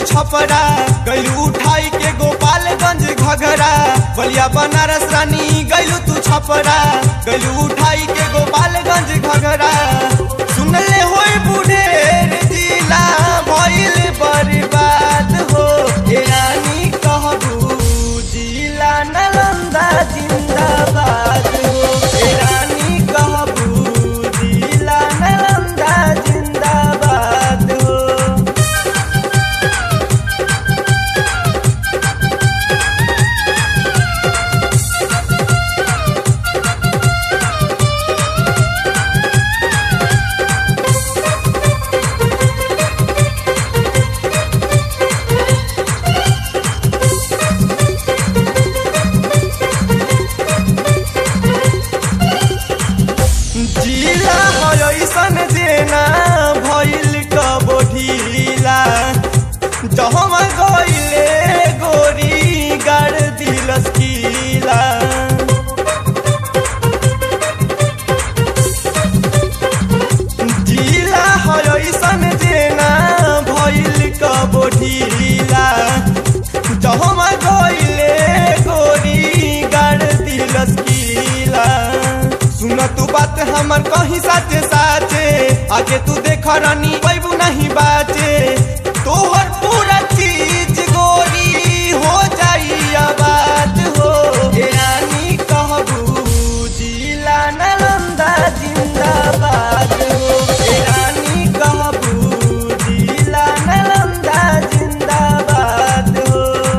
छपरा गैलू उठाई के गोपालगंज घघरा बलिया बनारस रानी गैलू तू छपरा गैलू उठाई के गोपालगंज घघरा सुनले होई बुढ़ेर जिला भइल बर्बाद हो ए रानी कहबू जिला नालंदा जिंदाबाद हो ए रानी कहबू जिला नालंदा जिंदाबाद हो जिला है ऐसन जेना भइल कबो ढीला जहमा गइले गोरी गाड़ दिलस कीला जिला है ऐसन जेना भइल कबो ढीला जहमा गइले गोरी गाड़ दिलस कीला सुन तू बात हमर कहीं साचे साचे आगे तू देख रानी पैबू नहीं बाचे तोहर पूरा चीज गोरी हो जाई आबाद हो ए रानी कहबू जिला नालंदा जिंदाबाद हो ए रानी कहबू जिला नालंदा जिंदाबाद हो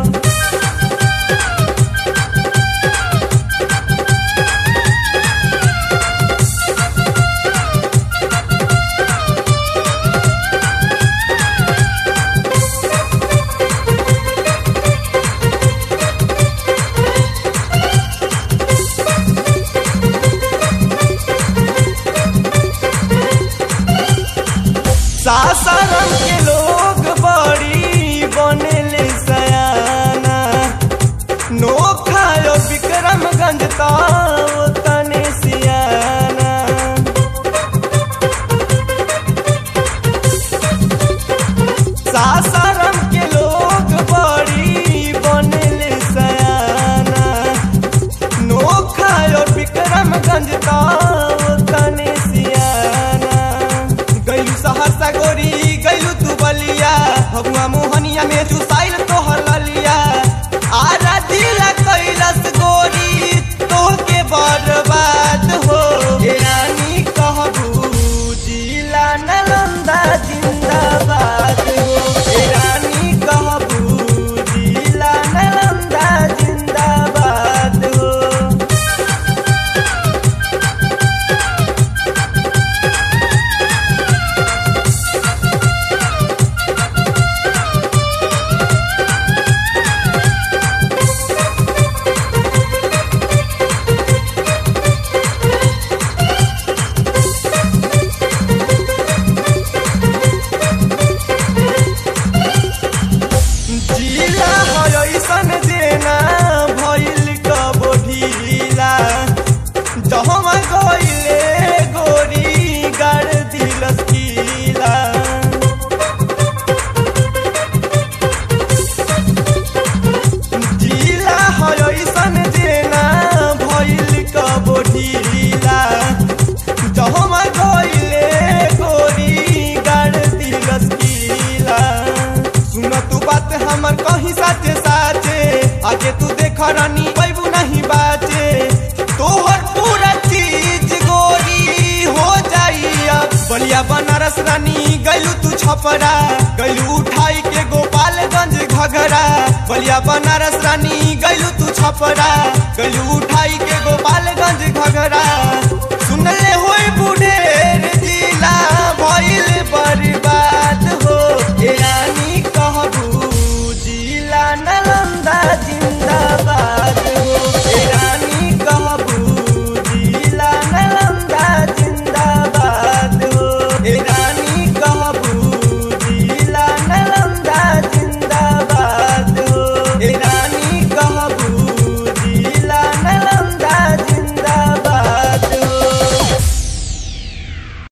सासाराम के लोग बड़ी बनेले सयाना नोखा यो विक्रमगंज ताओ तने सियाना सासाराम के लोग बड़ी बनेले सयाना नोखा यो विक्रमगंज ताओ तने सियाना गैलू सहरसा गोरी गैलू तू बलिया भगवा मोहनिया में चुसाइल तोहर ललिया आरा दिला कैलस गोरी तोहके बर्बाद हो ए रानी कहबू जिला नालंदा जिंदाबाद हो ए रानी कहबू जिला नालंदा जिंदाबाद हो जिला है ऐसन जेना भइल कबो ढीला जहमा गइले गोरी गाड़ दिलस कीला जिला है ऐसन जेना भइल कबो ढीला जहमा गइले गोरी गाड़ दिलस कीला सुन तू बात हमर कहीं साचे साचे आगे तू देख रानी पैबू नहीं बाचे तोहर पूरा चीज गोरी हो जाई अब बलिया बनारस रानी गैलू तू छपरा गैलू उठाई के गोपालगंज घघरा बलिया बनारस रानी गैलू तू छपरा गैलू उठाई के